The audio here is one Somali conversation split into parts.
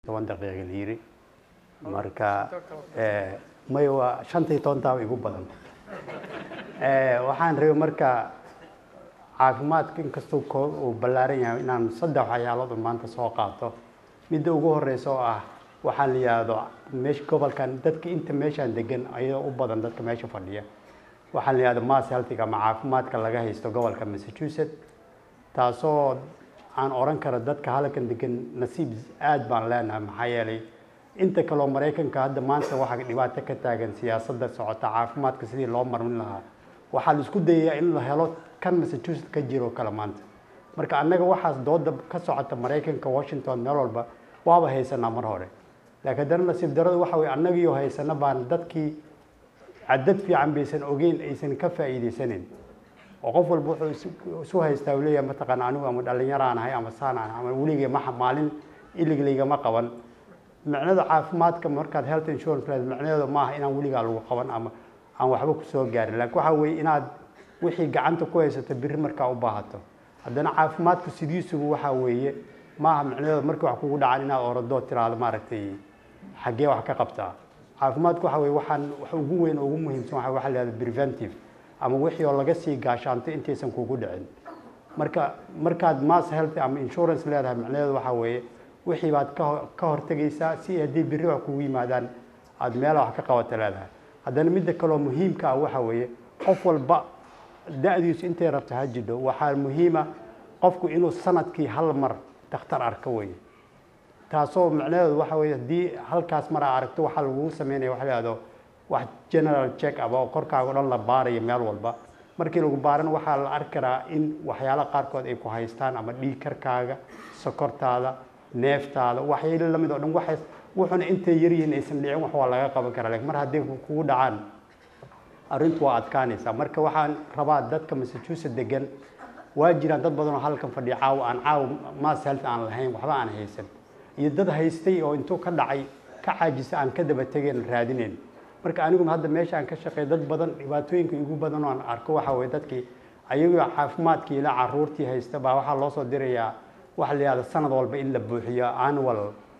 toban daqiiqa la yiri marka may waa shantii tobantaaba igu badan waxaan rabay marka caafimaadka inkastoo uu ballaaran yahay inaan saddex waxyaalood un maanta soo qaato midda ugu horeysa oo ah waxaan la yidhaahdo meesha gobolkan dadka inta meeshaan degan ayadoo u badan dadka meesha fadhiya waxaan la yidhahdo mass healthiga ama caafimaadka laga haysto gobolka massachusetts taasoo aan oran karo dadka halkan degan nasiib aad baan leenahay maxaa yeelay inta kaloo maraykanka hadda maanta waxaa dhibaato ka taagan siyaasadda socota caafimaadka sidii loo marin lahaa waxaa la isku dayayaa in la helo kan massachusetts ka jiro kale maanta marka annaga waxaas dooda ka socota maraykanka washington meel walba waaba haysanaa mar hore laakiin haddana nasiib daradu waxa weye annagiioo haysana baan dadkii cadad fiican baysan ogeyn aysan ka faa'iidaysanayn oo qof walba wuxuu isu haystaa uu leeyahay mataqaana anigu ama dhallinyaraan ahay ama saan aan ama weligay maxa maalin iliglaygama qaban micnada caafimaadka markaad health insurance leed micnaheedu maaha inaan weligaa lagu qaban ama aan waxba kusoo gaarin laakiin waxaa weeye inaad wixii gacanta ku haysato biri markaa u baahato haddana caafimaadku sidiisugu waxaa weeye maaha micnaheedu markii wax kugu dhacan inaad oradoo tiraahdo maaragtay xaggee wax ka qabtaa caafimaadku waxa weye waxaan wax ugu weyn oo ugu muhiimsan waxa waxa la yihahdo preventive ama wixii oo laga sii gaashaanto intaysan kugu dhicin marka markaad mass health ama insurance leedahay micnaheedu waxaa weeye wixii baad ka hortegaysaa si haddii biri wax kugu yimaadaan aada meela wax ka qabato leedahay haddana midda kaloo muhiimka ah waxa weeye qof walba da-diisu intay rabto ha jidho waxaa muhiima qofku inuu sanadkii hal mar dakhtar arko weye taasoo micnaheedu waxa weye haddii halkaas mar aa aragto waxaa lagugu sameynaya waxa la yihahdo wax general check up oo korkaaga o dhan la baarayo meel walba markii lagu baaran waxaa la arki karaa in waxyaala qaarkood ay ku haystaan ama dhiig karkaaga sokortaada neeftaada waxyaalo lamid oo dhan waxays wuxuna intay yaryihiin aysan dhicin wax waa laga qaban karaa lakin mar hadday kugu dhacaan arrintu waa adkaanaysaa marka waxaan rabaa dadka massachusetts degan waa jiraan dad badan oo halkan fadhiya caawa aan caawa mass health aan lahayn waxba aan haysan iyo dad haystay oo intuu ka dhacay ka caajisa aan ka daba tegeen raadinayn marka anigu hadda meesha aan ka shaqeey dad badan dhibaatooyinka igu badan oo aan arko waxa weye dadkii ayagoo caafimaadkii ilaa caruurtii haysta baa waxaa loo soo dirayaa waxa la yihahda sanad walba in la buuxiyo annual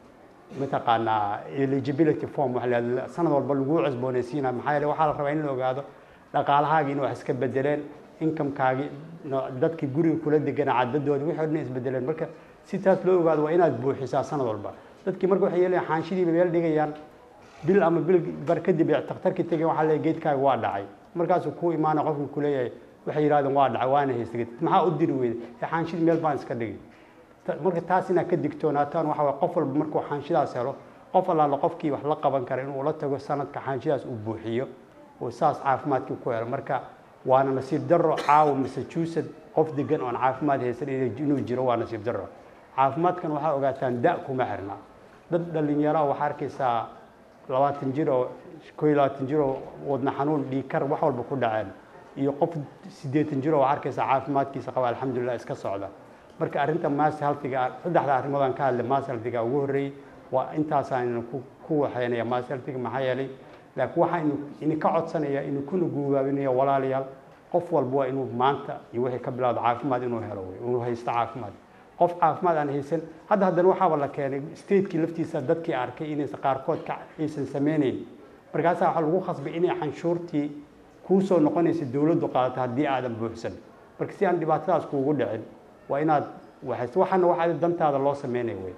mataqaanaa eligibility form waxa la yihahda sanad walba lagu cusboonaysiina maxaa yeele waxaa la rabaa in la ogaado dhaqaalahaagii in wax iska bedeleen inkamkaagii dadkii guriga kula degana cadadoodi wixii o dhan isbedeleen marka si taas loo ogaado waa inaad buuxisaa sanad walba dadkii marka waxay yeelayan xaanshidiiba meel dhigayaan bil ama bil bar kadib takhtarkii tegay waxaa leeyahay geedkaaga waa dhacay markaasuu kuu imaana qofkii kuleeyahay waxay yidhahdeen waa dhacay waana haystay maxaa u diri weyday ee xaanshidi meel baan iska dhigay marka taas inaad ka digtoonaataan waxa waye qof walba markuu xaanshidaas helo qof allaala qofkii wax la qaban kara inuu la tago sanadka xaanshidaas uu buuxiyo oo saas caafimaadkii ku helo marka waana nasiib darro caawa massachusetts qof degan oon caafimaad haysan inuu jiro waa nasiib darro caafimaadkan waxaa ogaataan da kuma xirna dad dhalinyaro waxaa arkaysaa labaatan jir oo koo iyo labaatan jir oo wadna xanuun dhiigkar wax walba ku dhaceen iyo qof siddeetan jir oo waxaa arkaysaa caafimaadkiisa qaba alxamdulilah iska socda marka arrinta mass healthiga saddexda arrimood aan ka hadlay mass healthiga ugu horreeyey waa intaasaan ku waxaynaya mass healthiga maxaa yeelay laakiin waxaa ini ka codsanaya inuu kuna guubaabinayo walaalayaal qof walba waa inuu maanta iyo wixii ka bilowda caafimaad inuu helo wey inuu haysto caafimaad qof caafimaad aan haysan hadda haddana waxaaba la keenay stateki laftiisa dadkii arkay inaysan qaarkood ka aysan sameyneyn markaasaa waxaa lagu khasbay inay canshuurtii kuusoo noqonaysa dowladdu qaadato haddii aadan buuxsan marka si aan dhibaatadaas kuugu dhicin waa inaad waxaysto waxaana waxaa dantaada loo sameynaya wey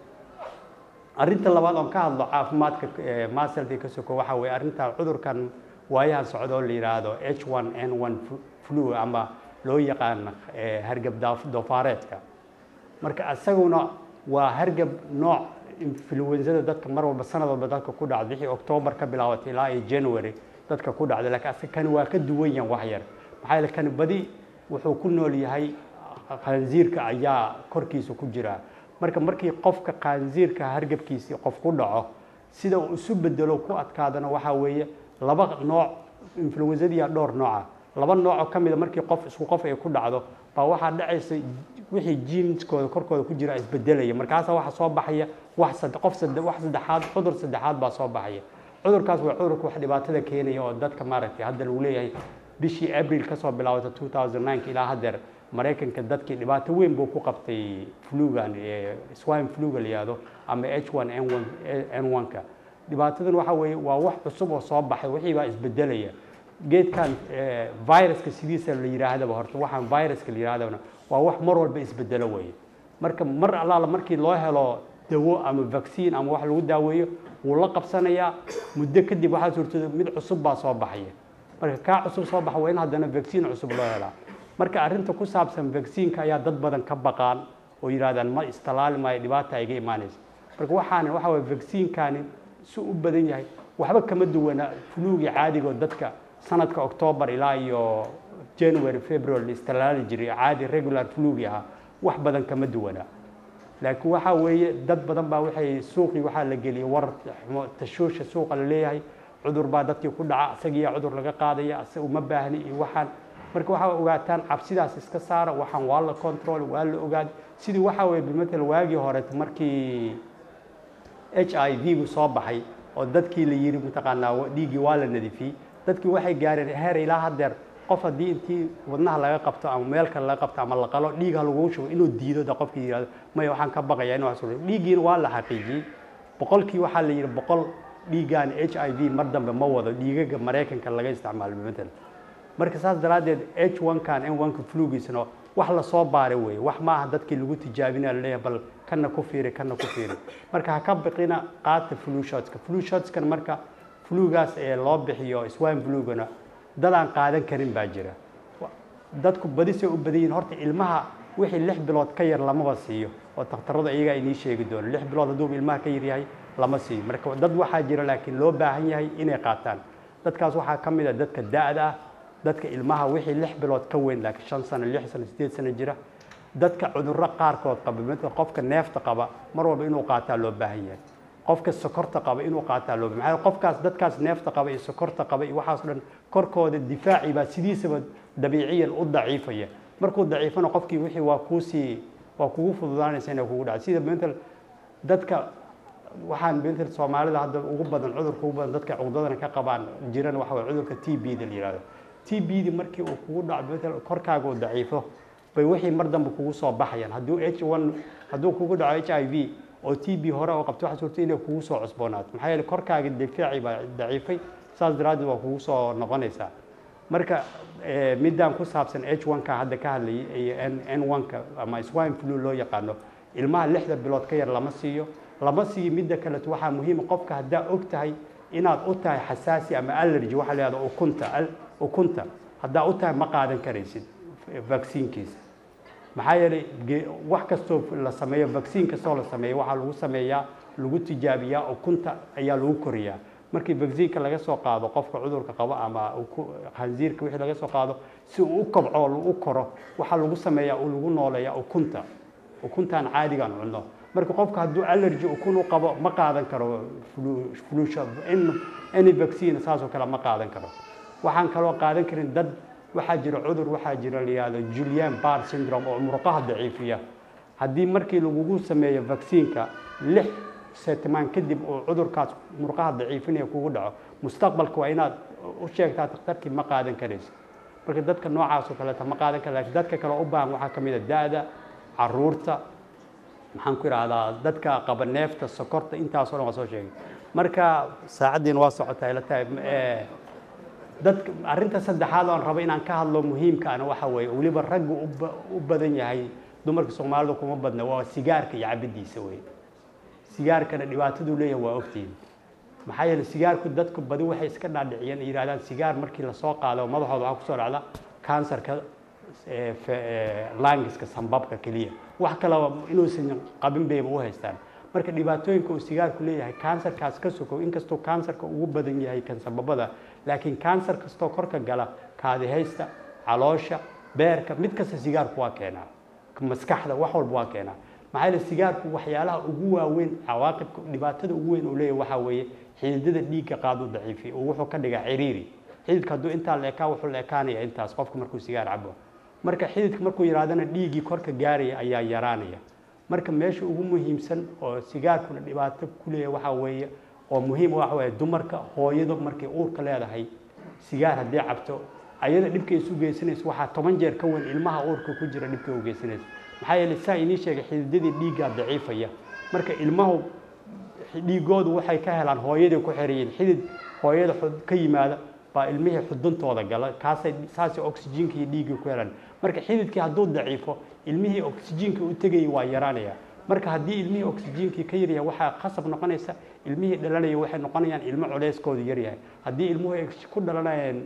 arrinta labaad oon ka hadlo caafimaadka maseldi ka soko waxaa weye arrinta cudurkan waayahan socda oo la yidhaahdo h one n one flu ama loo yaqaan hargab doofaareedka marka isaguna waa hargab nooc influenzada dadka mar walba sanad walba dadka ku dhacda wixii octoobar ka bilaabatay ilaa iyo january dadka ku dhacday laakiin asa kani waa ka duwan yahan wax yar maxaa yeele kani badi wuxuu ku nool yahay khanziirka ayaa korkiisa ku jira marka markii qofka khanziirka hargabkiisii qof ku dhaco sida uu isu bedelo ku adkaadana waxaa weeye laba nooc influenzadiya dhowr nooca laba noocoo ka mida markii qof isku qof ay ku dhacdo baa waxaa dhacaysa wixii jiinskooda korkooda ku jira isbedelaya markaasaa waxaa soo baxaya wax qof wax saddexaad cudur saddexaad baa soo baxaya cudurkaas waa cudurka wax dhibaatada keenaya oo dadka maaragtay hadda lagu leeyahay bishii abril kasoo bilaabata 2009 ilaa haddeer maraykanka dadkii dhibaato weyn buu ku qabtay flugan swine fluga la yihahdo ama h one n one n one-ka dhibaatadan waxa weeye waa wax cusub oo soo baxay wixii baa isbedelaya geedkan viruska sidiisa la yihaahdaba horta waxaan viruska la yidhahdana waa wax mar walba isbedelo weeye marka mar allaala markii loo helo dawo ama vaccine ama wax lagu daaweeyo wuu la qabsanayaa muddo kadib waxaa suurtooda mid cusub baa soo baxaya marka kaa cusub soo baxa waa in haddana vaccine cusub loo helaa marka arrinta ku saabsan vaccineka ayaa dad badan ka baqaan oo yidhahdaan ma istalaali maayo dhibaata iga imaanaysa marka waxaan waxa waye vaccinekani si u badan yahay waxba kama duwana fluugii caadigo dadka sanadka octoobar ilaa iyo january february la istalaali jiray caadi regular flugi ahaa wax badan kama duwana laakiin waxaa weeye dad badan baa waxay suuqii waxaa la geliyay war tashuusha suuqa la leeyahay cudur baa dadkii ku dhaca isagiiyaa cudur laga qaadaya ase uma baahni iyo waxaan marka waxaa ogaataan cabsidaas iska saara waxaan waa la control waa la ogaad sidii waxaa weye bimatel waagii hore markii h i v gu soo baxay oo dadkii la yiri mataqaanaa dhiiggii waa la nadifiyey dadkii waxay gaareen heer ilaa haddeer qof haddii intii wadnaha laga qabto ama meel kale laga qabto ama la qalo dhiigha lagu shubo inuu diido da qofkii yihahdo maya waxaan ka baqaya in wax dhiiggiina waa la xaqiijiyey boqolkii waxaa la yidhi boqol dhiiggan h i v mar dambe ma wado dhiigaga maraykanka laga isticmaalo bimatel marka saas daraaddeed h one-kan n one-ka flugiisna wax lasoo baaray weeye wax maaha dadkii lagu tijaabinaya laleeyahay bal kana ku fiiri kana ku fiiri marka ha ka biqina qaata flu shotska flu shotskan marka flugaas ee loo bixiyo swine flugana dad aan qaadan karin baa jira dadku badisay u badan yihin horta ilmaha wixii lix bilood ka yar lamaba siiyo oo takhtaradu iyagaa inii sheegi doono lix bilood hadduu ilmaha ka yar yahay lama siiyo marka dad waxaa jira laakiin loo baahan yahay inay qaataan dadkaas waxaa ka mid a dadka da-da ah dadka ilmaha wixii lix bilood ka weyn laakiin shan sano lix sano sideed sano jira dadka cudurro qaarkood qaba mid qofka neefta qaba mar walba inuu qaataa loo baahan yahay qofka sokorta qaba inuu qaataa loo baahan yahay qofkaas dadkaas neefta qaba iyo sokorta qaba iyo waxaas dhan korkooda difaaci baa sidiisaba dabiiciyan u daciifaya markuu daciifana qofkii wixii waa kuusii waa kugu fududaanaysa inay kugu dhaco sida mental dadka waxaan mental soomaalida hadda ugu badan cudurka ugu badan dadka cudadana ka qabaan jiran waxa waye cudurka t b da la yihahdo t b di markii uu kugu dhaco mental korkaaga uu daciifo bay wixii mar dambe kugu soo baxayaan hadduu h one hadduu kugu dhaco h i v oo t b hore oo qabto waxaa suurta inay kugu soo cusboonaato maxaa yeele korkaaga difaaci baa daciifay saas daraaddeed waa kugu soo noqonaysaa marka midaan ku saabsan h one-ka hadda ka hadlayay iyo n one-ka ama swine flu loo yaqaano ilmaha lixda bilood ka yar lama siiyo lama siiyo midda kaleto waxaa muhiima qofka haddaa og tahay inaad u tahay xasaasi ama allergy waxaa la yihahda ukunta ukunta haddaa u tahay ma qaadan karaysid vacciinkiisa maxaa yeelay wax kastoo la sameeyo vaccine kastoo la sameeyo waxaa lagu sameeyaa lagu tijaabiyaa ukunta ayaa lagu koriyaa markii vaccineka laga soo qaado qofka cudurka qabo ama khansiirka wixii laga soo qaado si uu u kobco u koro waxaa lagu sameeyaa uu lagu nooleeyaa ukunta ukuntaan caadigaan cunno marka qofka hadduu allergy ukun u qabo ma qaadan karo any vaccine saasoo kale ma qaadan karo waxaan kaloo qaadan karin dad waxaa jira cudur waxaa jira la yihahdo julian bar syndrome oo murqaha daciifiya haddii markii lagugu sameeyo vaccineka lix setimaan kadib uu cudurkaas murqaha daciifinaya kugu dhaco mustaqbalka waa inaad u sheegtaa dakhtarkii ma qaadan karaysa marka dadka noocaas oo kaleeta ma qaadan kara lakin dadka kale u baahan waxaa ka mid a da-da caruurta maxaan ku idhahdaa dadka qaba neefta sokorta intaasoo dhan waa soo sheegay marka saacaddiina waa socotaa ila tahay dadka arrinta saddexaad oan rabo inaan ka hadlo muhiimkaana waxa weeye weliba raggu u badan yahay dumarka soomaalida kuma badna waa sigaarka iyo cabiddiisa wey sigaarkana dhibaataduu leeyahay waa ogtihin maxaa yeele sigaarku dadku badi waxay iska dhaadhiciyeen ay yidhahdaan sigaar markii lasoo qaado madaxooda waxaa kusoo dhacda kansarka langiska sambabka keliya wax kaleba inuusan qabin bayba u haystaan marka dhibaatooyinka uu sigaarku leeyahay kansarkaas ka sokow inkastuu kansarka ugu badan yahay kan sababada laakiin kansar kastoo korka gala kaadihaysta caloosha beerka mid kasta sigaarku waa keenaa maskaxda wax walba waa keenaa maxaa yeele sigaarku waxyaalaha ugu waaweyn cawaaqibka dhibaatada ugu weyn uu leeyahay waxaa weeye xididada dhiigga qaadu daciifiy oo wuxuu ka dhigaa ciriiri xididka hadduu intaa la ekaa wuxuu la ekaanaya intaas qofku markuu sigaar cabo marka xididka markuu yaraadana dhiiggii korka gaaraya ayaa yaraanaya marka meesha ugu muhiimsan oo sigaarkuna dhibaato ku leeyahay waxaa weeye oo muhiim waxa weeye dumarka hooyadu markay uurka leedahay sigaar haddii cabto ayada dhibka isu geysanayso waxaa toban jeer ka weyn ilmaha uurka ku jira dhibka u geysanaysa maxaa yeelay saa inii sheegay xididadii dhiiggaa daciifaya marka ilmahu dhiigoodu waxay ka helaan hooyadii ku xereeyeen xidid hooyada ka yimaada baa ilmihii xuduntooda gala kaasay saasay oxygenkii dhiiggii ku helaan marka xididkii hadduu daciifo ilmihii oxygenkii u tegayay waa yaraanaya marka haddii ilmihii oxygenkii ka yaryahay waxaa qasab noqonaysa ilmihii dhalanaya waxay noqonayaan ilmo culeyskoodu yaryahay haddii ilmuhu ay ku dhalanayaan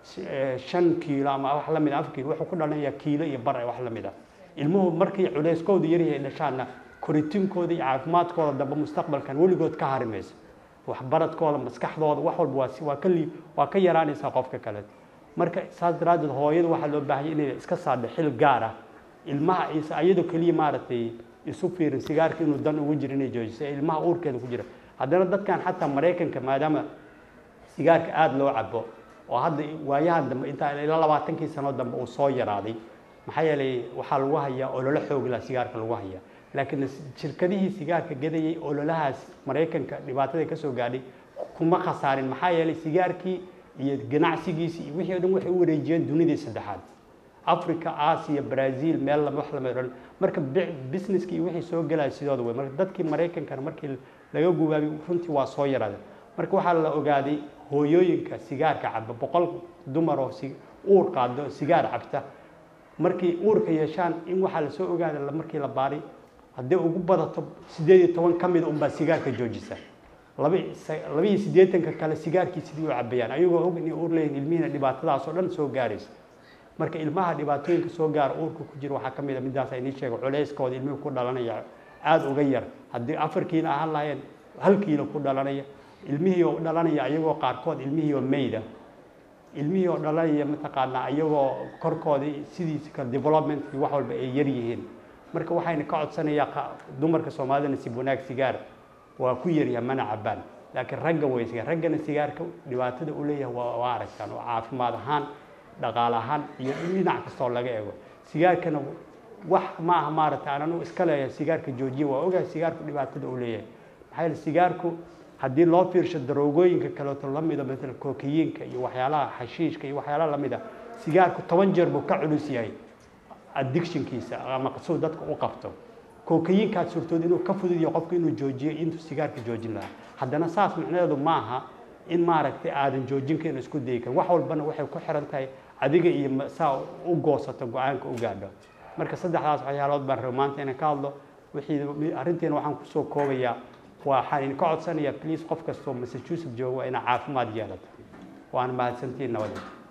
shan kiilo ama wax la mid a afar kiilo wuxuu ku dhalanayaa kiilo iyo bar wax la mid ah ilmuhu markii culeyskoodu yaryahay dhashaana koritiinkooda iyo caafimaadkooda dambe mustaqbalkan weligood ka harimaysa waxbaradkooda maskaxdooda wax walba waa waa ka lii waa ka yaraanaysaa qofka kale marka saas daraaddeed hooyada waxaa loo baahanya inay iska saadho xil gaar ah ilmaha is ayadoo keliya maaragtay isu fiirin sigaarka inuu dan ugu jiro inay joojiso ee ilmaha uurkeeda ku jira haddana dadkan xataa maraykanka maadaama sigaarka aada loo cabo oo hadda waayahan dambe intaa ilaa labaatankii sano dambe uu soo yaraaday maxaa yeelay waxaa lagu hayaa ololo xoogla sigaarka lagu hayaa laakiin shirkadihii sigaarka gadayay ololahaas maraykanka dhibaatada ka soo gaadhay kuma khasaarin maxaa yeelay sigaarkii iyo ganacsigiisi iyo wixii o dhan waxay u wareejiyeen dunidii saddexaad africa asia brazil meel wax lama odhan marka businesskii iyo wixii soo gelaya sidooda wey marka dadkii maraykankana markii laga gubaabay runtii waa soo yaraada marka waxaa la ogaaday hooyooyinka sigaarka caba boqol dumar oo uur qaado sigaar cabta markay uurka yeeshaan in waxaa lasoo ogaada markii la baaray haddii ugu badato sideed iyo toban ka mida unbaa sigaarka joojisa laba iyo siddeetanka kale sigaarkii sidii u cabayaan ayagoo og inay uur leeyihin ilmihiina dhibaatadaas oo dhan soo gaaraysa marka ilmaha dhibaatooyinka soo gaara uurka ku jira waxaa ka mid a midaasa inii sheega culeyskooda ilmihii ku dhalanaya aada uga yar haddii afar kiilo ahaan lahayeen hal kiilo ku dhalanaya ilmihii oo dhalanaya ayagoo qaarkood ilmihii oo meyda ilmihii oo dhalanaya mataqaanaa ayagoo korkoodii sidiisa kale developmentkii wax walba ay yar yihiin marka waxayna ka codsanayaa dumarka soomaalidana sib wanaag sigaar waa ku yaryahay mana cabaan laakiin ragga way sigaar raggana sigaarka dhibaatada u leeyahay waa waa aragtaan oo caafimaad ahaan dhaqaale ahaan iyo dhinac kastoo laga eego sigaarkana wax ma aha maaragtay ananu iska leeyahay sigaarka joojiya waa ogahay sigaarku dhibaatada u leeyahay maxaa yeele sigaarku haddii loo fiirsho daroogooyinka kaleeto la mida matala kookiyiinka iyo waxyaalaha xashiishka iyo waxyaalaha la mida sigaarku toban jeer buu ka culus yahay addictionkiisa ama suu dadka u qabto kookayiinkaad suurtood inuu ka fududiyo qofka inuu joojiyo intuu sigaarka joojin lahaa haddana saas macnaheedu maaha in maaragtay aadan joojin karin isku dayi karin wax walbana waxay ku xiran tahay adiga iyo saa u goosato go-aanka u gaadho marka saddexdaas waxyaalood baan raba maanta inaan ka hadlo wixii arrinteena waxaan kusoo koobayaa waxaan idinka codsanayaa please qof kastoo massachusetts jooga waa inaa caafimaad yeelato waana mahadsantiin nabadda